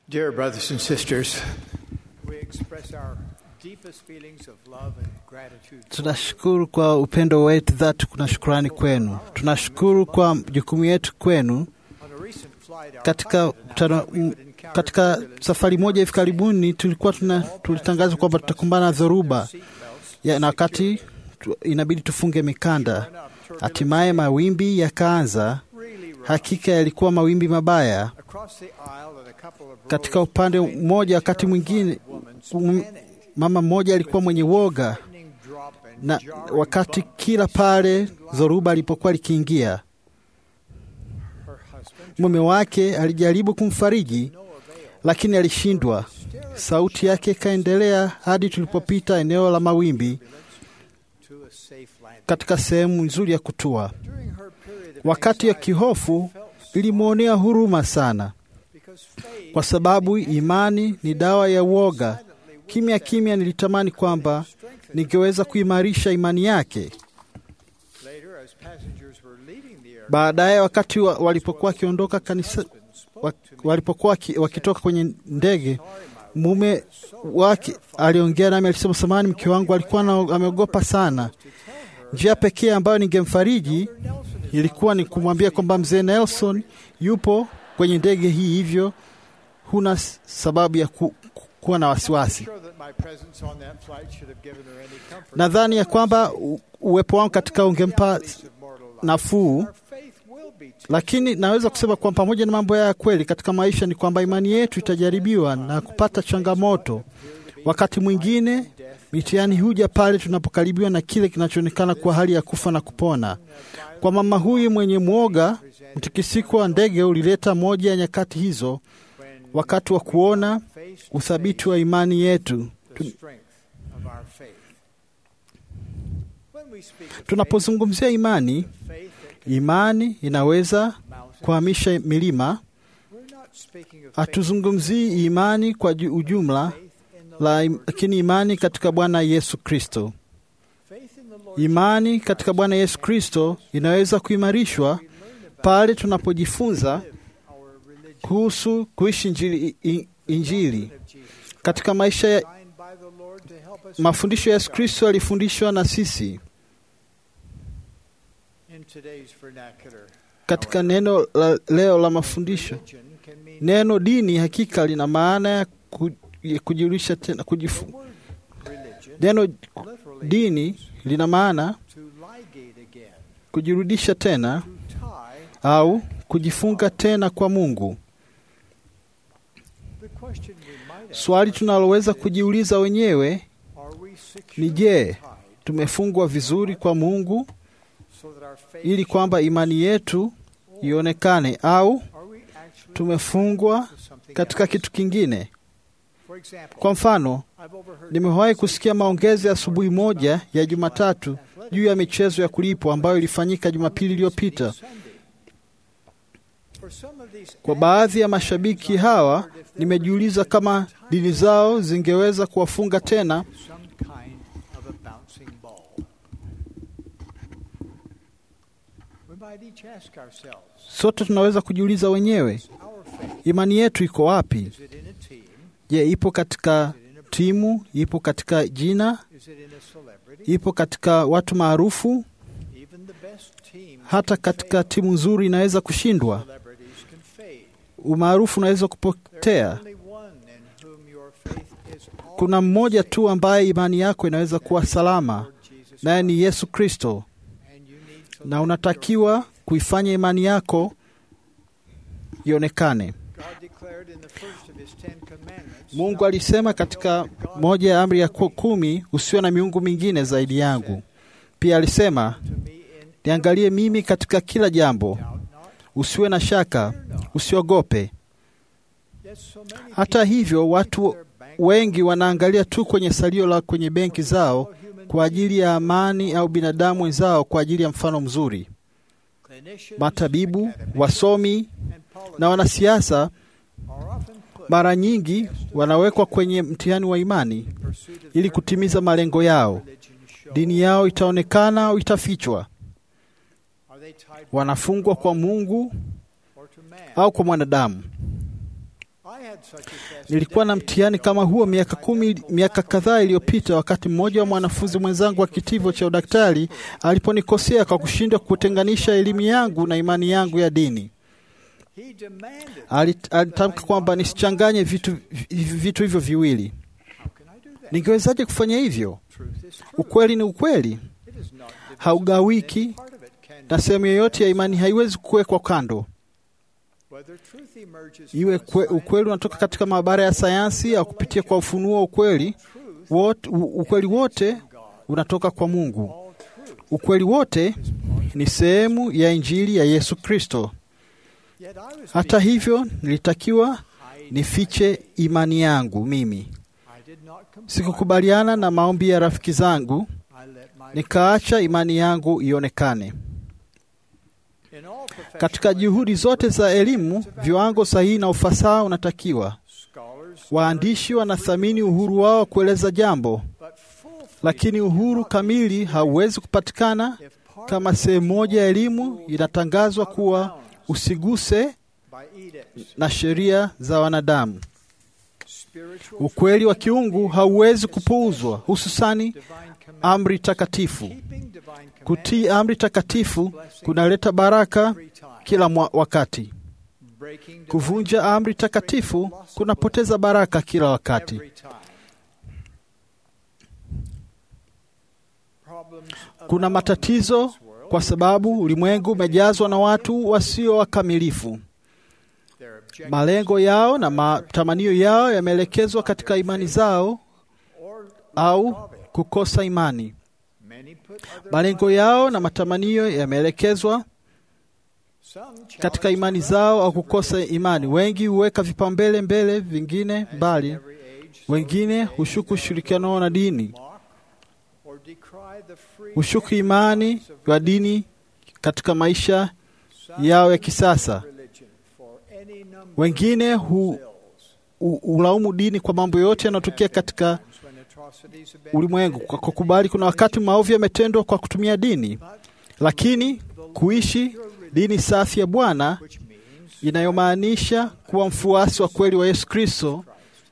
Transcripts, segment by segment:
Dear brothers and sisters, we express our deepest feelings of love and gratitude. Tunashukuru kwa upendo wetu dhati, kuna shukurani kwenu. Tunashukuru kwa jukumu yetu kwenu. On a recent flight, our Katika, pilot tana, announced we m- would encounter katika turbulence. safari moja hivi karibuni tulikuwa tuna, tulitangaza kwamba tutakumbana na dhoruba ya, na wakati tu, inabidi tufunge mikanda. Hatimaye mawimbi yakaanza. Really rough. Hakika yalikuwa mawimbi mabaya Across the aisle at a couple of katika rows upande behind mmoja. me, Wakati mwingine terrified um, woman panicked mama mmoja alikuwa mwenye woga, frightening drop and na jarring wakati bump. kila pale dhoruba ilipokuwa likiingia, Her husband mume wake alijaribu kumfariji, no avail. lakini alishindwa. Sauti yake ikaendelea hadi tulipopita eneo la mawimbi to a safe landing. katika sehemu nzuri ya kutua. During her period of Wakati ya anxiety, kihofu she felt sorry ilimwonea huruma sana, because faith kwa sababu imani ni dawa ya uoga. silently with Kimya kimya nilitamani kwamba strengthened ningeweza kuimarisha imani yake. Later, as passengers were leaving the aircraft, Baadaye wakati wa, walipokuwa wakiondoka kanisa, husband spoke wa, to me. walipokuwa waki- wakitoka kwenye ndege, Sorry, my mume wake aliongea nami, alisema, samahani, mke wangu alikuwa na, ameogopa sana. to tell her Njia pekee ambayo ningemfariji Nelson is ilikuwa ni kumwambia kwamba mzee Nelson yupo kwenye ndege hii, hivyo huna s- sababu ya ku, ku, kuwa na wasiwasi. sure that my presence on that flight should have given her any comfort. Nadhani ya kwamba u- uwepo wangu katika ungempa Realities of mortal life. nafuu, Our faith will be tested. lakini naweza kusema kwamba pamoja na mambo haya ya kweli katika maisha ni kwamba imani yetu itajaribiwa na kupata changamoto. Wakati mwingine mitihani huja pale tunapokaribiwa na kile kinachoonekana kuwa hali ya kufa na kupona. Kwa mama huyu mwenye mwoga, mtikisiko wa ndege ulileta moja ya nyakati hizo, When wakati wa kuona face to uthabiti wa imani yetu. face the strength of our faith. When we speak of Tunapozungumzia imani, faith, faith that can imani inaweza mountains, kuhamisha milima. we're not speaking of faith, Hatuzungumzii imani kwa ju- ujumla, faith in the la, Lord. lakini imani katika Bwana Yesu Kristo. Faith in the Lord Imani katika Bwana Yesu Kristo inaweza kuimarishwa pale tunapojifunza live our religion kuhusu kuishi injili, i- injili. of Jesus katika maisha ya designed by the Lord to help us mafundisho ya Yesu Kristo yalifundishwa na sisi in today's vernacular. katika neno la leo la mafundisho. Religion can mean Neno dini hakika lina maana ya ku- ya kujiulisha tena, kujifu. the word religion Neno literally dini lina maana to ligate again, kujirudisha tena to tie. au kujifunga tena kwa Mungu. The question we might ask Swali tunaloweza kujiuliza wenyewe are we ni securely je, tied tumefungwa vizuri kwa Mungu so that our faith ili kwamba imani yetu ionekane au are we actually tumefungwa to something katika else? kitu kingine? For example, Kwa mfano, I've overheard nimewahi kusikia maongezi ya asubuhi moja ya Jumatatu juu ya michezo ya kulipwa ambayo ilifanyika Jumapili iliyopita. Sunday. For some of these Kwa baadhi ya mashabiki hawa, nimejiuliza kama dini zao zingeweza kuwafunga tena some kind of a bouncing ball. We might each ask ourselves, Sote tunaweza kujiuliza wenyewe, our faith, imani yetu iko wapi? is it in a team? Je, ipo katika Is it in a timu? Ipo katika jina? Is it in a celebrity? Ipo katika watu maarufu? Even the best team Hata katika timu nzuri inaweza kushindwa, celebrities can fade. umaarufu unaweza There's kupotea. only one in whom your faith is Kuna mmoja tu ambaye imani yako inaweza kuwa salama, Lord Jesus naye ni Christ. Yesu Kristo, And you need to na let unatakiwa your faith- kuifanya imani yako ionekane. God declared in the first of his Ten Commandments, Mungu "Thou alisema katika moja ya amri ya ku- kumi, usiwe na miungu mingine zaidi yangu. Pia alisema to me in niangalie mimi katika kila jambo, doubt not." usiwe na shaka, usiogope. Yet so many Hata people hivyo, watu keep their bank wengi wanaangalia tu kwenye salio la kwenye benki zao human kwa ajili ya amani au binadamu wenzao kwa ajili ya mfano mzuri. clinicians, Matabibu, academics, wasomi and politicians na wanasiasa are often put mara nyingi wanawekwa kwenye mtihani wa imani in pursuit of ili their kutimiza malengo yao. religion show. Dini yao itaonekana au itafichwa. Are they tied Wanafungwa kwa Mungu or to man? au kwa mwanadamu. I Nilikuwa na mtihani kama huo miaka kumi, miaka kadhaa iliyopita, wakati mmoja wa mwanafunzi mwenzangu wa kitivo cha udaktari aliponikosea kwa kushindwa kutenganisha elimu yangu na imani yangu ya dini. Alit- Alitamka kwamba nisichanganye vitu, vitu hivyo viwili. Ningewezaje kufanya hivyo? Ukweli ni ukweli, haugawiki na sehemu yoyote ya imani haiwezi kuwekwa kando. Iwe kwe, ukweli unatoka katika maabara ya sayansi au kupitia kwa ufunuo wa ukweli wote, u- ukweli wote unatoka kwa Mungu. Ukweli wote ni sehemu ya Injili ya Yesu Kristo. Hata hivyo, nilitakiwa nifiche imani yangu mimi. Sikukubaliana na maombi ya rafiki zangu, nikaacha imani yangu ionekane. Katika juhudi zote za elimu, viwango sahihi na ufasaha unatakiwa. Waandishi wanathamini uhuru wao wa kueleza jambo, lakini uhuru kamili hauwezi kupatikana kama sehemu moja ya elimu inatangazwa kuwa usiguse na sheria za wanadamu. Ukweli wa kiungu hauwezi kupuuzwa, hususani amri takatifu. Kutii amri takatifu kunaleta baraka kila mwa wakati. Kuvunja amri takatifu kunapoteza baraka kila wakati. Kuna matatizo kwa sababu ulimwengu umejazwa na watu wasio wakamilifu. Malengo yao na matamanio yao yameelekezwa katika imani zao au kukosa imani. Malengo yao na matamanio yameelekezwa katika imani zao au kukosa imani. Wengi huweka vipaumbele mbele, vingine mbali. Wengine hushuku ushirikiano wao na dini, hushuku imani wa dini katika maisha yao ya kisasa. Wengine hu, hu, hulaumu dini kwa mambo yote yanayotokea katika ulimwengu kwa kukubali kuna wakati maovu yametendwa kwa kutumia dini, lakini kuishi dini safi ya Bwana inayomaanisha kuwa mfuasi wa kweli wa Yesu Kristo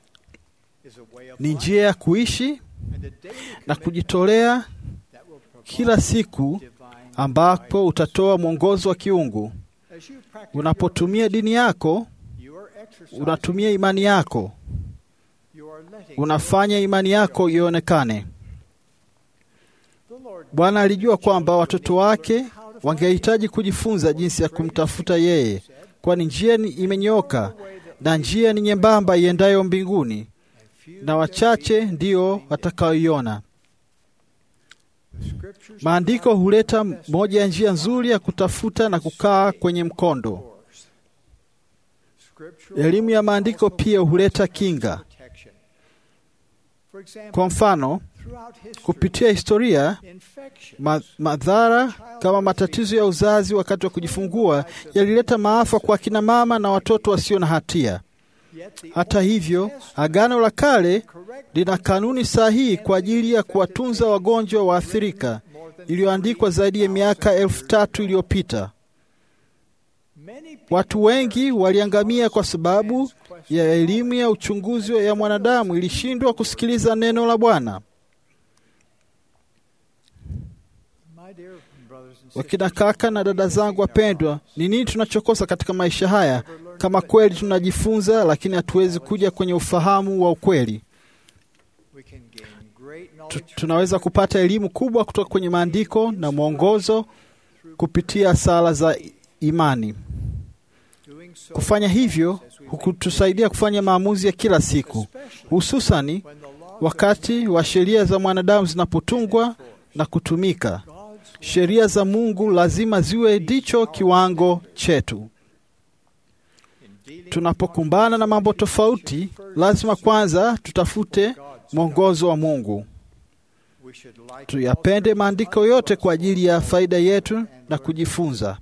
ni njia ya kuishi na kujitolea kila siku, ambapo utatoa mwongozo wa kiungu. Unapotumia dini yako, unatumia imani yako, unafanya imani yako ionekane. Bwana alijua kwamba watoto wake wangehitaji kujifunza jinsi ya kumtafuta yeye, kwani njia ni imenyooka na njia ni nyembamba iendayo mbinguni, na wachache ndio watakaoiona. Maandiko huleta moja ya njia nzuri ya kutafuta na kukaa kwenye mkondo. Elimu ya maandiko pia huleta kinga. Kwa mfano, kupitia historia, ma madhara kama matatizo ya uzazi wakati wa kujifungua yalileta maafa kwa akina mama na watoto wasio na hatia. Hata hivyo, Agano la Kale lina kanuni sahihi kwa ajili ya kuwatunza wagonjwa waathirika, iliyoandikwa zaidi ya miaka elfu tatu iliyopita. Watu wengi waliangamia kwa sababu ya elimu ya uchunguzi ya mwanadamu ilishindwa kusikiliza neno la Bwana. Wakina kaka na dada zangu wapendwa, ni nini tunachokosa katika maisha haya kama kweli tunajifunza, lakini hatuwezi kuja kwenye ufahamu wa ukweli? Tu, tunaweza kupata elimu kubwa kutoka kwenye maandiko na mwongozo kupitia sala za imani. Kufanya hivyo hukutusaidia kufanya maamuzi ya kila siku, hususani wakati wa sheria za mwanadamu zinapotungwa na kutumika. Sheria za Mungu lazima ziwe ndicho kiwango chetu. Tunapokumbana na mambo tofauti, lazima kwanza tutafute mwongozo wa Mungu. Tuyapende maandiko yote kwa ajili ya faida yetu na kujifunza.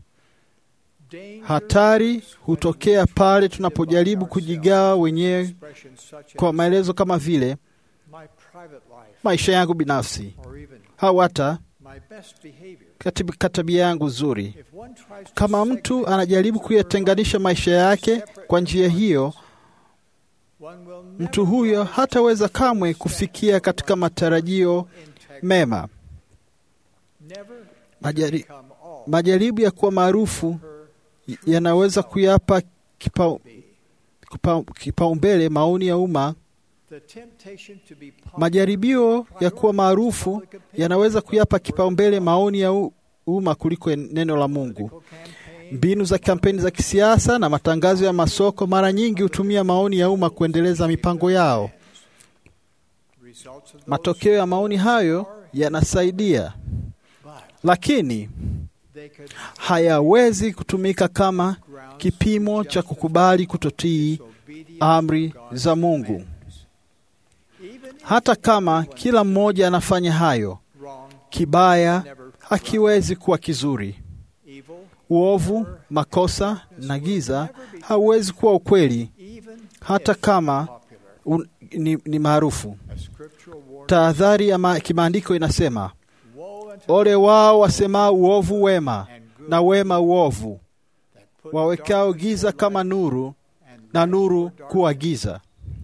Hatari hutokea pale tunapojaribu kujigawa wenyewe kwa maelezo kama vile maisha yangu binafsi au hata katika tabia yangu nzuri. Kama mtu anajaribu kuyatenganisha maisha yake kwa njia hiyo, one will mtu huyo hataweza kamwe kufikia katika matarajio mema. never Majari, become all majaribu ya kuwa maarufu y- yanaweza kuyapa kipau- kipa- kipaumbele maoni ya umma. the temptation to be popular Majaribio ya kuwa maarufu yanaweza kuyapa kipaumbele maoni ya u- umma kuliko neno la Mungu. campaign Mbinu za kampeni za kisiasa na matangazo ya masoko mara nyingi hutumia maoni ya umma kuendeleza mipango yao. results of those Matokeo ya maoni hayo yanasaidia, but lakini they could hayawezi kutumika kama ground kipimo cha kukubali kutotii disobedience amri of God's za Mungu. commandments. Even if Hata kama kila mmoja anafanya hayo, wrong, kibaya hakiwezi kuwa kizuri. evil, Uovu, makosa na giza hauwezi kuwa ukweli, even hata if kama popular. un, ni, ni maarufu. A scriptural warning, Tahadhari ya ma- kimaandiko inasema, woe unto ole wao wasemao uovu wema and good na wema uovu, that put wawekao darkness giza for kama light nuru and na light nuru for kuwa darkness. giza.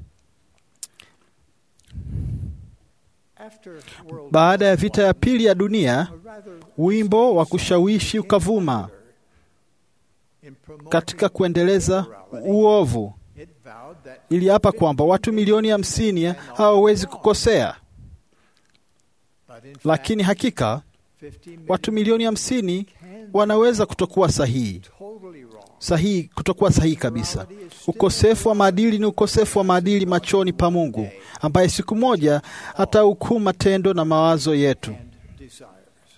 After World Baada ya War vita ya pili ya dunia, a rather wimbo wa kushawishi ukavuma in promoting katika kuendeleza morality, uovu. it vowed that Iliapa kwamba watu milioni hamsini hawawezi kukosea, but in lakini fact, hakika 50 million watu milioni hamsini can wanaweza kutokuwa sahihi totally wrong. sahihi, kutokuwa sahihi kabisa. Ukosefu wa maadili ni ukosefu wa maadili machoni pa Mungu, ambaye siku moja atahukumu matendo na mawazo yetu. and desires.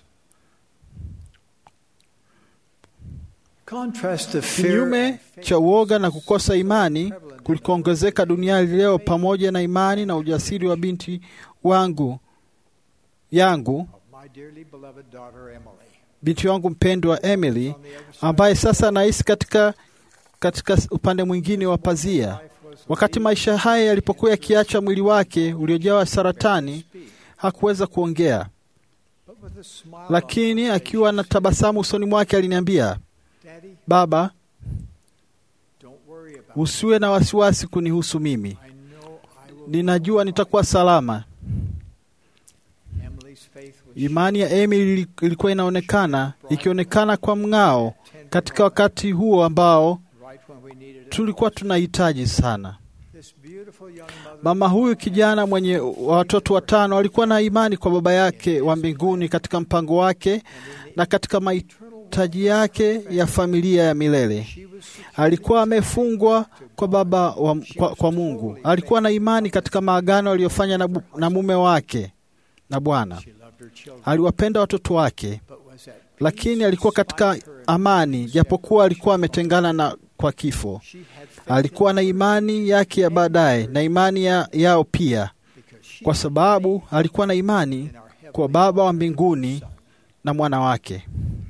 Contrast the fear Kinyume and faith cha uoga na kukosa imani kulikoongezeka duniani leo, pamoja na imani na ujasiri wa binti wangu yangu, of my dearly beloved daughter Emily. binti wangu mpendwa Emily, On the other side, ambaye sasa anaishi katika katika upande mwingine wa pazia. life was Wakati maisha haya yalipokuwa yakiacha mwili wake uliojawa saratani, hakuweza kuongea, but with a smile on lakini her akiwa na face, tabasamu usoni mwake aliniambia, Daddy, baba, don't worry about it. usiwe na wasiwasi kunihusu mimi, I know I will ninajua nitakuwa salama. Emily's faith was Imani ya Emily ilikuwa inaonekana ikionekana kwa mng'ao katika wakati huo ambao right when we needed it. tulikuwa tunahitaji sana. This beautiful young mother Mama huyu kijana mwenye watoto watano alikuwa na imani kwa baba yake wa mbinguni katika mpango wake na katika mahitaji yake ya familia ya milele. she was Alikuwa amefungwa kwa baba wa, kwa, kwa Mungu. Alikuwa na imani katika maagano aliyofanya na, bu- na mume wake na Bwana. she loved her children Aliwapenda watoto wake, but was at lakini alikuwa katika amani, japokuwa alikuwa ametengana na kwa kifo. she had faith Alikuwa na imani yake ya baadaye na imani ya, yao pia, because she kwa sababu alikuwa na imani in our heavenly kwa Baba wa mbinguni na mwana wake.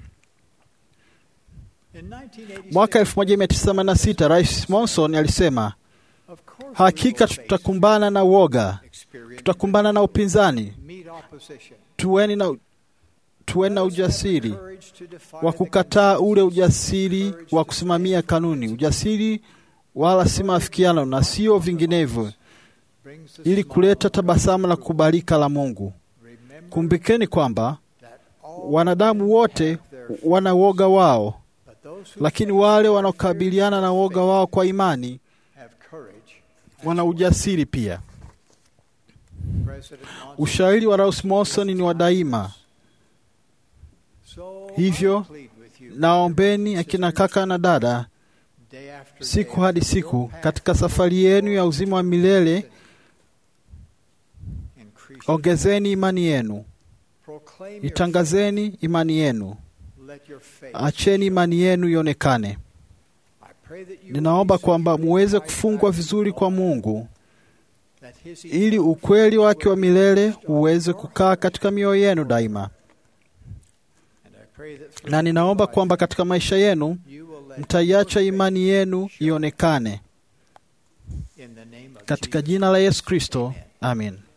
In 1986, Mwaka 1986 Rais Monson alisema, of course hakika we will face tutakumbana na uoga, experience, tutakumbana na upinzani. meet opposition, Tuweni na, tuweni na ujasiri courage to defy wa the kukataa ule ujasiri wa kusimamia kanuni, ujasiri wala si maafikiano na sio vinginevyo, brings the ili smile kuleta tabasamu la kukubalika la Mungu. Remember Kumbukeni kwamba that all wanadamu wote have their fears, wana uoga wao, but those who lakini wale wanaokabiliana na uoga wao kwa imani have courage wana ujasiri pia. President Monson. Ushauri wa Rais Monson ni wa daima, So hivyo, I plead with you, naombeni akina kaka na dada, day after siku day, hadi your siku, path katika safari yenu ya uzima wa milele, increase your ongezeni imani yenu, proclaim your itangazeni imani yenu, faith. Let your faith acheni imani yenu ionekane. I pray that you Ninaomba will be kwamba securely muweze tied kufungwa back to vizuri the kwa Lord, Mungu that his ili eternal ukweli truth wake wa will be milele established on uweze your kukaa heart. katika mioyo yenu daima. And I pray that through Na ninaomba your life, kwamba katika maisha yenu you will let mtaiacha your imani faith yenu show ionekane in the name of katika Jesus. jina la Yesu Kristo, amin.